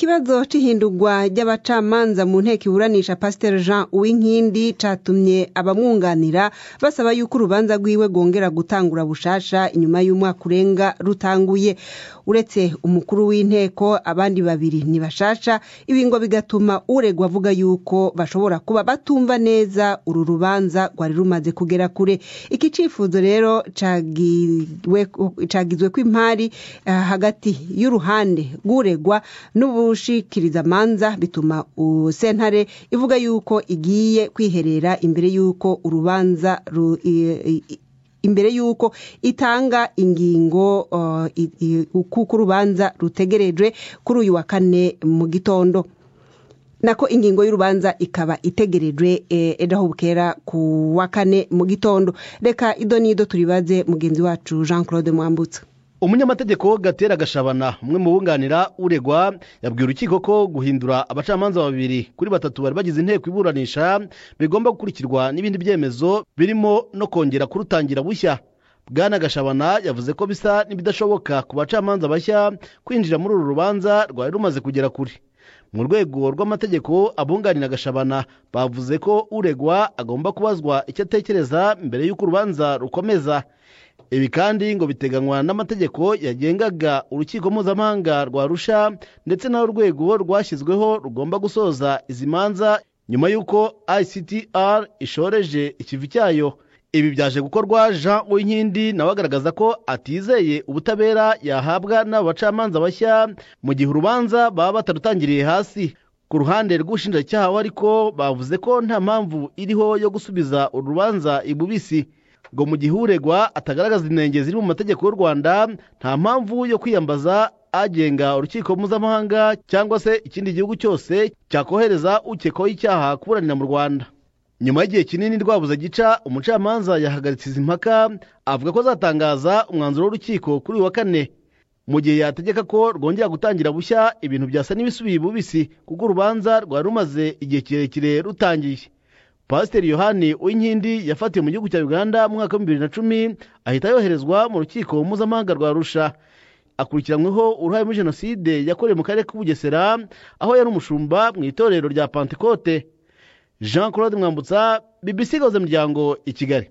ikibazo c'ihindurwa ry'abacamanza mu nteko iburanisha pasiteri jean uwinkindi catumye abamwunganira basaba yuko urubanza rwiwe rwongera gutangura bushasha inyuma y'umwaka urenga rutanguye uretse umukuru w'inteko abandi babiri ni bashasha ibi ngo bigatuma uregwa avuga yuko bashobora kuba batumva neza uru rubanza rwari rumaze kugera kure iki cifuzo rero cagizwe ko impari uh, hagati y'uruhande rw'uregwa n'ubushikirizamanza bituma sentare ivuga yuko igiye kwiherera imbere y'uko urubanza ru, i, i, imbere y'uko itanga ingingo kuko urubanza rutegerejwe kuri uyu wa kane mu gitondo nako ingingo y'urubanza ikaba itegerejwe ejo bukera ku wa kane mu gitondo reka ido n'ido turibaze mugenzi wacu jean claude mwambutsa umunyamategeko gatera gashabana umwe mu bunganira uregwa yabwiye urukiko ko guhindura abacamanza babiri kuri batatu bari bagize inteko iburanisha bigomba gukurikirwa n'ibindi byemezo birimo no kongera kurutangira bushya bwana gashabana yavuze ko bisa n'ibidashoboka ku bacamanza bashya kwinjira muri uru rubanza rwari rumaze kugera kure mu rwego rw'amategeko abunganira gashabana bavuze ko uregwa agomba kubazwa icyo atekereza mbere y'uko urubanza rukomeza ibi kandi ngo biteganywa n'amategeko yagengaga urukiko mpuzamahanga rwa rusha ndetse n'aho urwego rwashyizweho rugomba gusoza izi manza nyuma y'uko ictr ishoreje ikivi cyayo ibi byaje gukorwa jean uwinkindi nawe agaragaza ko atizeye ubutabera yahabwa n'abo bacamanza bashya mu gihe urubanza baba batarutangiriye hasi ku ruhande rw'ubushinjacyaha ariko bavuze ko nta mpamvu iriho yo gusubiza urubanza ibubisi ngo mu gihe uregwa atagaragaza inenge ziri mu mategeko y'u rwanda nta mpamvu yo kwiyambaza agenga urukiko mpuzamahanga cyangwa se ikindi gihugu cyose cyakohereza ukekwaho icyaha kuburanira mu rwanda nyuma y'igihe kinini rwabuze gica umucamanza yahagaritse izi mpaka avuga ko azatangaza umwanzuro w'urukiko kuri uyu wa kane mu gihe yategeka ko rwongera gutangira bushya ibintu byasa n'ibisubiye bubisi kuko urubanza rwari rumaze igihe kirekire rutangiye pasiteri yohani uwinkindi yafatiwe mu gihugu cya uganda mu mwaka wa bibiri na cumi ahita yoherezwa mu rukiko mpuzamahanga rwa rusha akurikiranyweho uruhare muri jenoside yakorewe mu karere k'ubugesera aho yari umushumba mu itorero rya pantekote jean claude mwambutsa bbc gahuza miryango i kigali